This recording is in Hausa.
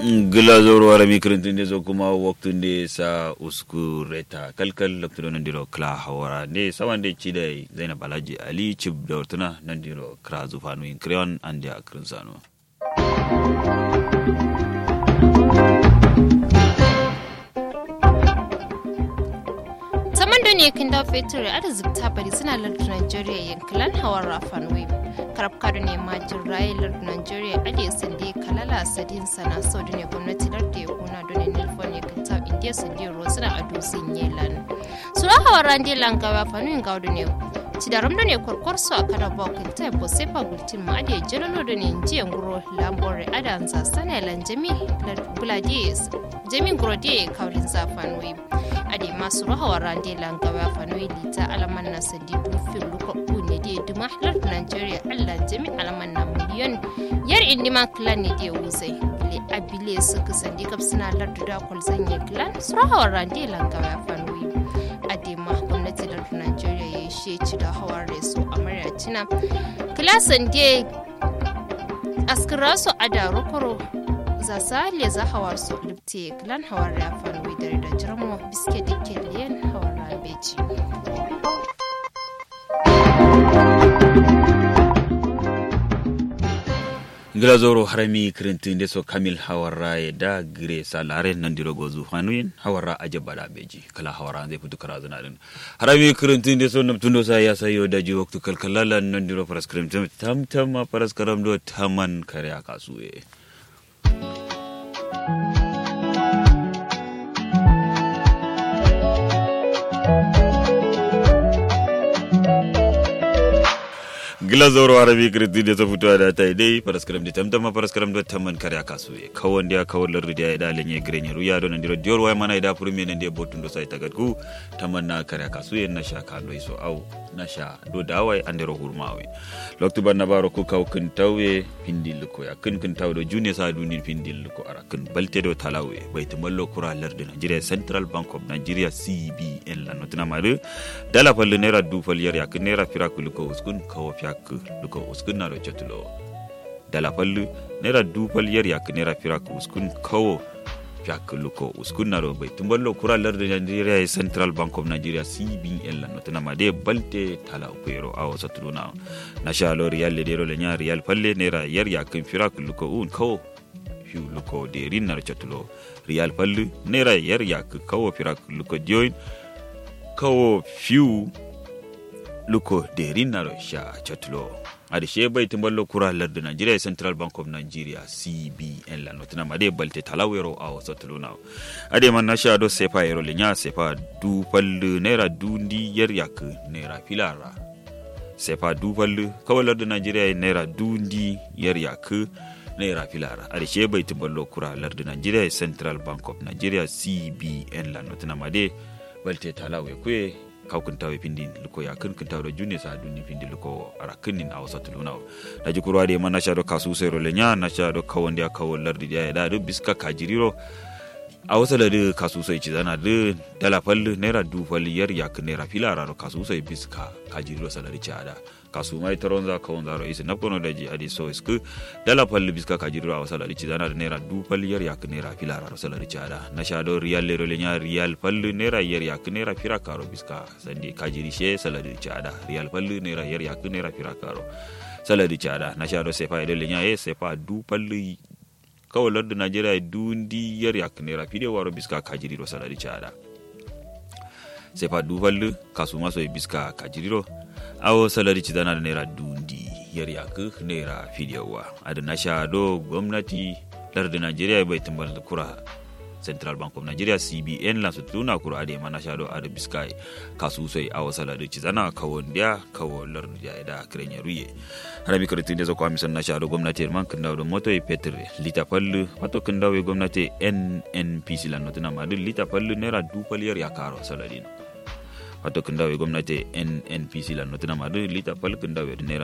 glazoro wara mikrintinde so kuma waktunde sa usku reta kalkal laktudo nandiro kla hawara nde sawande chidai zainab alhaji ali chib dawtuna nandiro kra zufanu in kreon ande akrin sano saman da ne kin da fetur ada zubta bari suna lardin Najeriya yankilan hawan rafan web karab kado ne ma jirraye lardin Najeriya ade sande kalala sadin sana so da ne gwamnati lardin ya kuna da ne nilfon ya kinta indiya sande rosuna a dosin yelan sura hawan rande langawa fanuyin gaudu ne cidaram da ne kwarkwar su a kada bakin ta yabo sai fagultin ma ade jalalo da ne jiyan guro lambore adanza sana lan jami buladiyes jami gurode kaurin zafan web ade masu rahawa rande langawa fanoi lita alaman na sadi dufin luka ne da duma halar nigeria allah jami alaman na miliyon yar indima clan ne da wuzai bile abile suka sandi kap suna lardu da kwalzanye clan su rahawa rande langawa fanoi ade ma gwamnati da nigeria ya she ci da hawar reso a maryatina kilasan da askirasu a da rokoro za sale za hawar su lipte klan hawar ya fanwi dare da jirmo biske dike liyan hawar beji glazoro harami krintinde so kamil hawara e da gire salare nandiro gozu hanuyin hawara aje bada beji kala hawara zai fitu kara zana din harami krintinde so namtundo sa ya sayo da ji waktu kalkalala nandiro paraskrim tam tam ma paraskaram do taman kare akasuye gila zoro arabi kirti da ta fito da ta dai paraskaram da tamtama paraskaram da tamman kare aka so ye kawon da kawon lardi da ya da lenye grenye ruya don ndiro dior waya mana ida purmi ne da botun do sai tagadku tamman na kare aka so ye na sha ka do so au na sha do da wai andero hurmawe loktu ban na baro ku kaw kun tawe pindil ko ya kun kun taw do june sa dunil pindil ko ara kun balte do talawe bai tumallo kura lardi Nigeria Central Bank of Nigeria CBN la notuna mare dala falle naira du falyar ya kun naira firakul ko uskun kawo fiya yak luko uskun na rochetulo dala fallu naira dubal yar yak naira firak uskun kawo yak luko uskun na bai tumballo kura larda Nigeria Central Bank of Nigeria CBN la notana ma de balte tala ukero awo satuluna na sha lo riyal le dero le nya riyal falle naira yar yak firak luko un kawo fiu luko de rin na rochetulo riyal fallu naira yar yak kawo firak luko join kawo fiu luko de rinnaro sha chatulo ade she bai timballo kura lardu nigeria central bank of nigeria cbn la notina made balte talawero awo sotulo na ade man na sha do sefa yero le nya sefa du pallu naira dundi yer yak naira filara sefa du pallu kawai lardu nigeria naira dundi yer yak naira filara ade she bai timballo kura lardu nigeria central bank of nigeria cbn la notina made balte talawe kwe kaw kun tawe pindi luko ya kun kun tawe junne sa dunni pindi luko ara kunnin a wasa tuluna da ji kurwa de mana sha do kasu sai role nya na sha do kawon dia kawon lardi dia da do biska kajiriro a wasa da kasu sai ci zana de dala fallu naira du fallu yar ya kun naira filara ro kasu sai biska kajiriro salari ada kasu mai taron za kawon zaro isi na kono da ji adi so isku dala fallu biska kajiriro a wasa da ci zana da naira du fallu yar ya kun naira filara ro salari ada na sha do riyal le role nya riyal fallu naira yar ya kun naira fira karo biska sandi kajiri she salari ada riyal fallu naira yar ya kun naira fira karo salari ada na sha do sefa ile le nya e sefa du fallu kawai lardin najeriya dundi yar yak naira fide waro biska kajiriro salari cada sai fa dufallu kasu maso e biska kajiriro awo salari cidana da naira dundi yar yak naira fide wa ada na sha do gwamnati lardin najeriya bai tambar da kura central bank of nigeria cbn la sutuna kura ade mana sha do ada biska kasu sai awo salari cidana kawon dia kawo lardin ya da krenye ruye hada mi karitin da zakwa misan na sha do gwamnati man kan dawo moto e petre lita pallu wato kan dawo gwamnati nnpc la notuna madu lita pallu naira du paliyar ya karo saladin wato kan dawo gwamnati nnpc la notuna madu lita pallu kan dawo naira